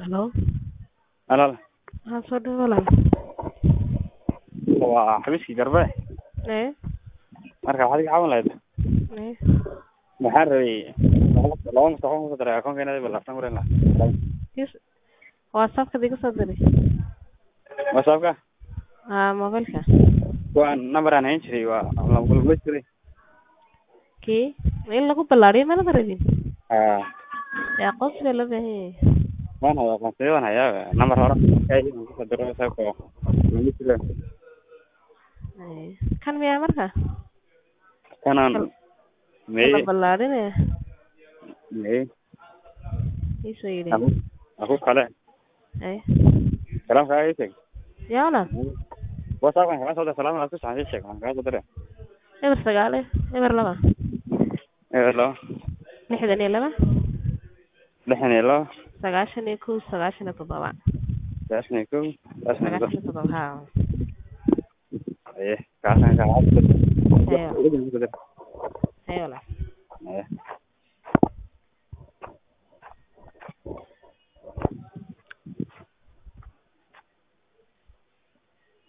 Hello. Alaal Maxaa soo dhawaad walaal? waa xabiiskii garbe Ee, marka waxaad iga caawin lahayd ee, waxaan rabay laba mustaqbal kusoo daray akoonkeena balaftan kuren lahaa kis- WhatsApp-ka iga soo diray. whatsappka Haa, mobilka. waa number aan hayn jiray waa lagulma jiray Kii, ma in lagu ballaariyo mana rabin? haa Yaa qof baa loo baahan yahay. waan hayaa aqoonsiyo waan hayaa number hore kusoo diro whatsappka laguma jiro Ee, kan miyaa marka? kanaan Kal- may La ballaarinaya. may Ii soo yidhi. aku aku kale Ee, salaamkaaga ii sheeg yaa walaal? whatsappkan kaga soo dir salaam aad ku saxan ii sheeg waan kaga soo diray Eber sagaal eh, eber laba. eber labo Lixdan iyo laba. lixdan iyo labo Sagaashan iyo kow, sagaashan iyo toddoba. sagaashan iyo kow sagaashan iyo Sagaashan iyo toddoba, haa. labo aye kaasaan kaa Ayo. caadi